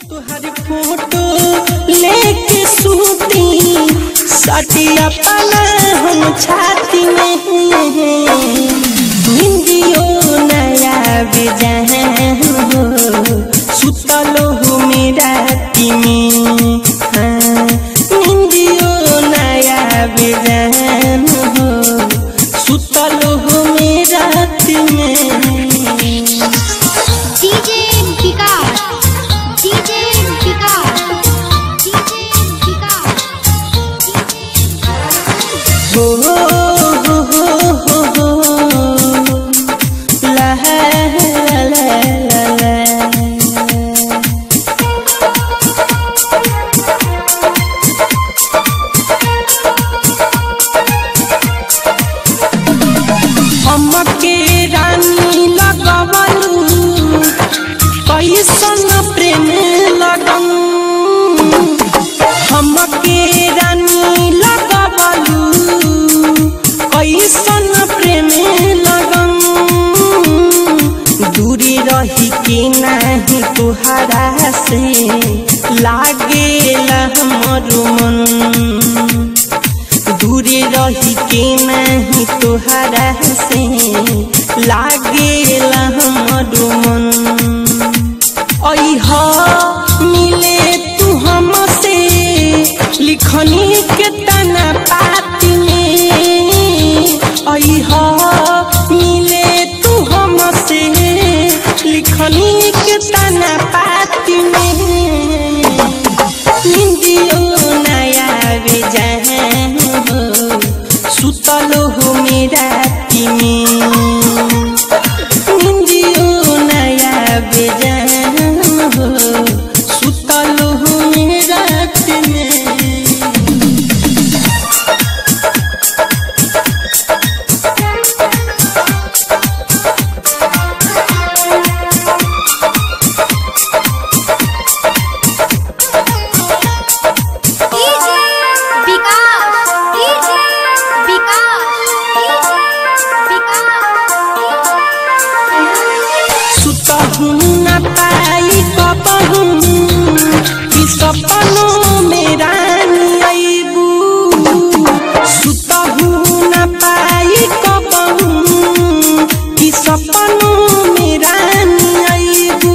तुहरी फोटो लेके सूती सटिया पना हम छाती में हिंदियो नया बेजान हो सुतलो हो मेरा में हाँ हिंदियो नया बेजान हो सुतलो हो मेरा में DJ Vikas DJ Vikas DJ Vikas हो हो हो हो हो ला ला ला ला ला हमके रानी लगवलू कैसन प्रेम लगन हमके रानी लगवलू कैसन प्रेम लगन दूरी रही के नहीं तुहरा से लागेला हमर मन दूरी रही के नहीं तुहरा से लागेला हमर मन अह मिले तू हमसे लिखनी के तना पाती में अह मिले तू हमसे लिखनी के तना पाती में निंदियो नया बेजान हो सुतलो हो मेरा में निंदियो नया बेजान हो सुतलो हो मेरा में डीजे विकास डीजे विकास विकास सुतहु न पाई कपहु कि सपनों में रानी अइबू सुतहु न पाई कपहु कि सपनों में रानी अइबू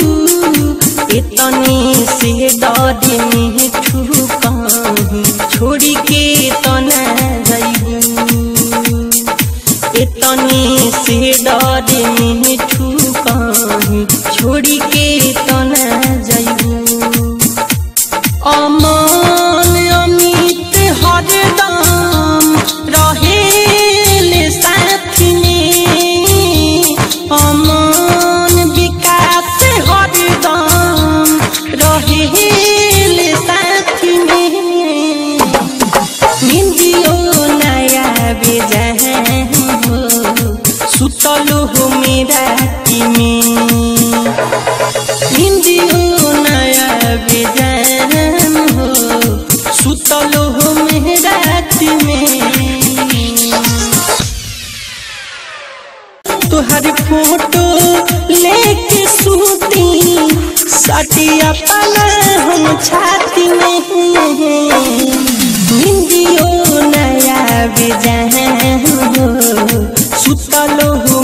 इतने से डर में ठुकाही छोड़ी के तना जइबू इतने से डर में ठुकाही छोड़ी के तना जइबू अमन अमित हरदम रहेले साथ में अमन विकास हरदम रहेले साथ में निंदियो नया बेजान हो सुतलो हो मेरा में हिंदियो नया बेजान हो सुतलो हो मेरा में तुहरी फोटो लेके सूती सटिया पना हम छाती में हिंदियो नया बेजान हो सुतलो हो